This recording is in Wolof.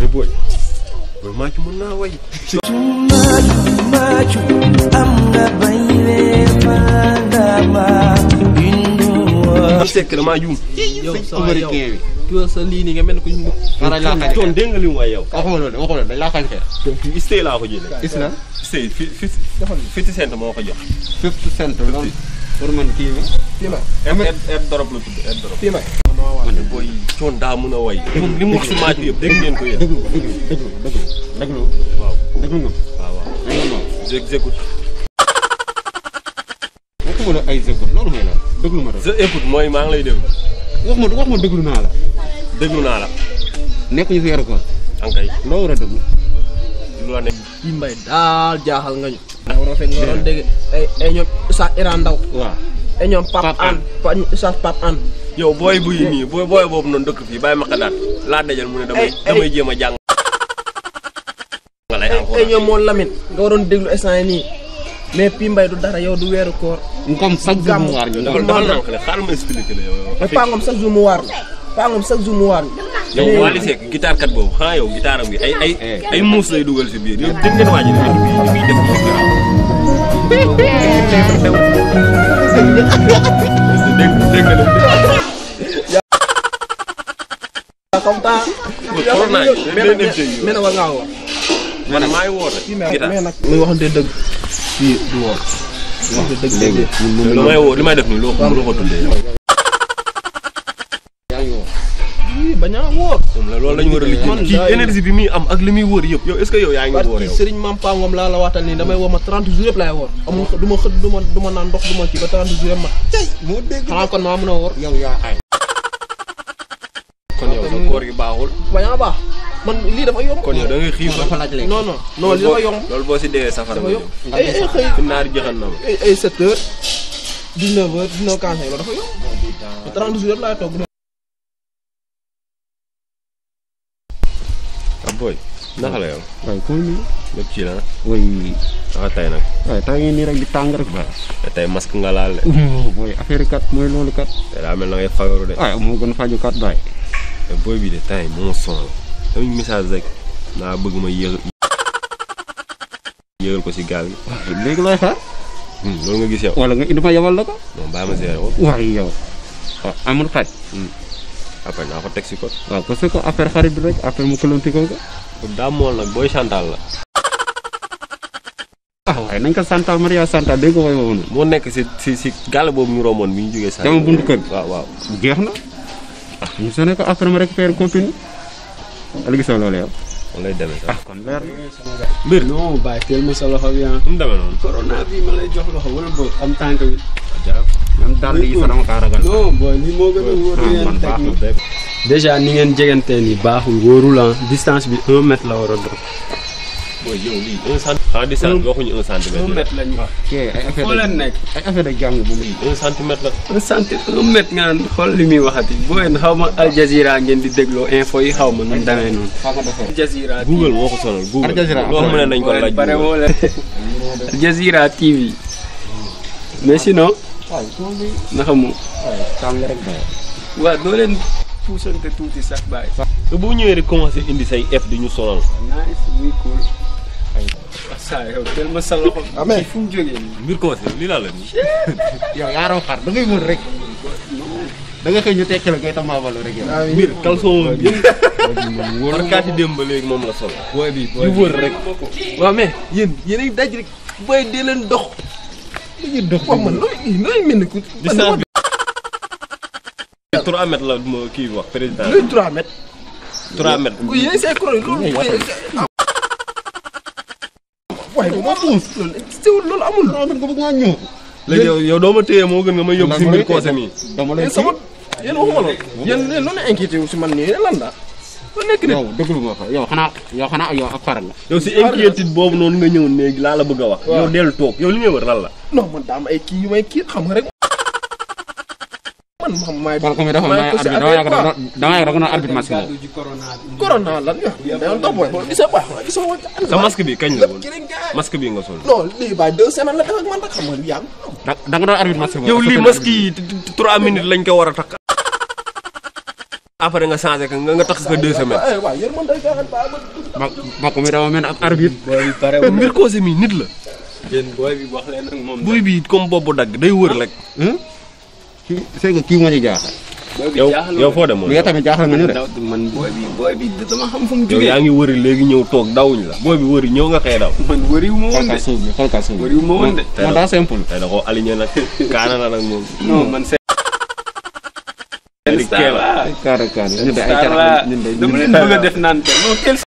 mais booy booy maa ci mën naa way. maju am nga bañ fandama am sekk damaa juum. yow sa waay yow américain bi. ki sa lii nii nga mel ni ku ñu Fara laa xañ coon dégg nga li mu waay yow. waxuma loolu waxuma loolu dañ laa xañ xeex. donc istee laa ko jëlee. is na istee fi fi fifty cent moo ko jox. fifty cent loolu pour man kii bi. fii may air air drop la tudd air drop. fii may man de booy coon daa mën a way. moom li mu wax si maaj bi yëpp dégg ngeen ko yéen. déglu déglu déglu déglu déglu waaw déglu nga. waaw waaw. dégg nga moom. j'écoute. waxuma la ay zëkkut loolu mooy lan déglu ma rek. je écoute mooy maa ngi lay déglu. wax ma wax ma déglu naa la. déglu naa la. nekk ñu fi yor ko. ankay loo war a déglu. lu la nekk. fii mbay daal jaaxal nga ñu ndax waroo fekk nga doon dégg ay ay ñoom Oustaz Iran Ndaw waaw. ay ñoom Pape Pape An Pa Oustaz Pape An yow booy buy nii booy booy boobu noonu dëkk fii bàyyi ma xadaat laa dajal mu ne damay Ay, ay. damay jéem a jàng. nga lay ay ay encore. ñoom moo Lamine nga waroon déglu instant yi nii mais fii mbay du dara yow du weeru koor comme chaque jour mu waar ñu. dafa dafa nànk la xaaral ma expliqué la yow. mais Pangom chaque jour mu waar la Pangom chaque jour mu waar la yow Wally Seck guitare kat boobu xanaa yow guitare am bi ay ay ay muus lay dugal si biir yow dégg ngeen waa ji li muy def ci garaaw. dégg dégg nga comme ça corona yi mais day dem ci yow. mais nag war ngaa woor man maa ngi woote. mais guitare nag muy waxante dëgg fii du woor waxante dëgg dégg nga ñun moom li may woo li may def nii loo ko loo ko tuddee yow. yaa ngi wax. fii bañ a woor moom la loolu la ñu war a Man lijjanti kii daay- énergie bi muy am ak li muy wër yëpp yow est-ce que yow yaa ngi wóor barki yow. Serigne Mam Pangom laa la waatal nii damay woo ma 30 jours yëpp laay woor amul du ma xëdd du ma du ma naan ndox du ma kii ba 30 jours yëpp ma tey moo dégg. xanaa kon maa mën a woor yow yaa ay. kon yow sa koor gi baaxul. bañ a baax man lii dafa yomb kon yow da ngay xiif dafa laaj lekk. non non non lii dafa yomb loolu boo si dee safara dafa nga yomb jëm. ay ay xëy fi naari jëxan na ma. ay ay 7 heures 19 heures 19 15 loolu dafa yomb 30 jours yëpp laay toog ah boy naka la yow. waaye koo nii. lépp ci la way naka tey nag. waaye taa ngi nii rek di tàng rek ba. te tey masque nga laal de. mooy affaire kat mooy loolu kat. te daa mel na ngay fagaru de. waaye moo gën faju kat baay. te booy bi de tey moo sonal. tamit message rek. naa bëgg ma yëg yëgal ko si gaal gi. léegi looy xaar. Hmm, loolu nga gis yow. wala nga indi ma yabal la ko. non bàyyi ma seere ko. waaye yow. waaw amul xaj. après naa ko teg si ko. waaw parce que affaire xarit bi rek après mu këlanti ko ko. daa mool nag booy chantal la. ah waaye nañ ko santal Maria santal dégg nga woy woowu noonu. moo nekk si si si gaal boobu ñu romboon bi ñu jógee. saa Dama buntu kër gi. waaw waaw. jeex na. ah ñu sonné ko après ma récupéré copine. wala gisoo loolu yow. moom lay demee sax. ah kon leer na. mbir nu non bàyyi teel ma sa loxo bi ah. mu demee noonu. corona bi ma lay jox loxo wala boog am tànk bi. même dàll yi sax dama kaa ragal. non booy lii moo gën a wóor ah, li ngeen man teg baax na. nii. déjà ni ngeen jegantee ni baaxul wóorul ah distance bi un mètre la war a doon. booy yow lii un centimètre. en distance bi waxuñu un centimètre. un mètre la ñu wax. kii ay affaire foo de leen nekk. ay affaire de jàng bu muy. un centimètre la. un centimètre un mètre nga naan xool li muy waxati booy xaw ma Al Jazeera ngeen di dégloo info yi xaw ma nu mu demee noonu. faa nga defee. Al Jazeera Google moo ko sonal Google. Al Jazeera loo xam ne nañ ko booy laaj bare Google. woo leen. Al Jazeera TV. mais sinon waaye koo bi. naka mu. waaye tàng rek ba. waaw doo leen puusante tuuti sax bàyyi. te boo ñëwee rek commencé indi say F di ñu sonal. nice muy cool. ay saa yow teel ma sa loxo. Amee. fu mu jógee nii. mbir commencé lii laa la nii. yow yaa raw xar da ngay wër rek. da nga xëy ñu tekki la ngay tamaabalu rek yow. mbir caleçon bi yëpp. barkaati démb ba léegi moom la sol. booy bi di wër rek. waaw mais yéen yéen a ngi daj rek booy dee leen dox dañuy dox wax man looy looy mel ni ku distance bi. 3 mètres la ma kii wax président. looy 3 mètres 3 mètres. ku yéen say kuréel loolu waaye bu ma puus loolu teewul loolu amul nga bëgg maa ñëw. léegi yow yow doo ma téye moo gën nga may yóbbu si mbir koose mi. dama lay yéen sama yéen waxuma loolu yéen yéen loolu inquiété wu si man nii lan la ba nekk nit yow déglu ma ko yow xanaa yow xanaa yow ak faral la. yow si inquiétude boobu noonu nga ñëw néegi laa la bëgg a wax. yow dellu toog yow li ngay wër lan la. non man daa am ay kii yu may kii xam nga rek man xam maay kon comme dafa maay may ko si arbitre dama affaire yàgg quoi dama yàgg dama arbitre match boobu. ci corona bi. corona lan nga dayoon topp booy gisa baax gisa wa sa masque bi kañ la woon kii rek gaay masque bi nga sol. non lii baay deux semaines la def ak man rek xam nga lu yàgg da da nga doon arbitre match boobu. yow lii masque yi 3 minutes lañ ko war a takk. après nga changé ko nga nga tax ko deux semaines. eh waaw yéen man day gaaxal baa ma ba mbokk mi dama mel ab arbitre. booy bi pare mbir koose mi nit la. yéen booy bi wax leen ak moom. buy bi comme boobu dagg day wër rek. Hum? kii c'est que kii moo ñu jaaxal. booy bi yow jaaxal yow foo demoon. mais yow tamit jaaxal nga ñu de. daw man booy bi booy bi dama xam fu mu yow jógee. yaa ngi wëri léegi ñëw toog dawuñ la. booy bi wëri ñëw nga xëy daw. man wëriwu ma woon xool de. ka suuf bi xool ka suuf bi. wëriwu ma woon de. moom daa simple. tey da koo aligné nag kaana na nag moom. non man seen. Eric star Kella. laa. carré carré ñun de ay star laa carax ñun de dama leen bëgg a def naan te non quel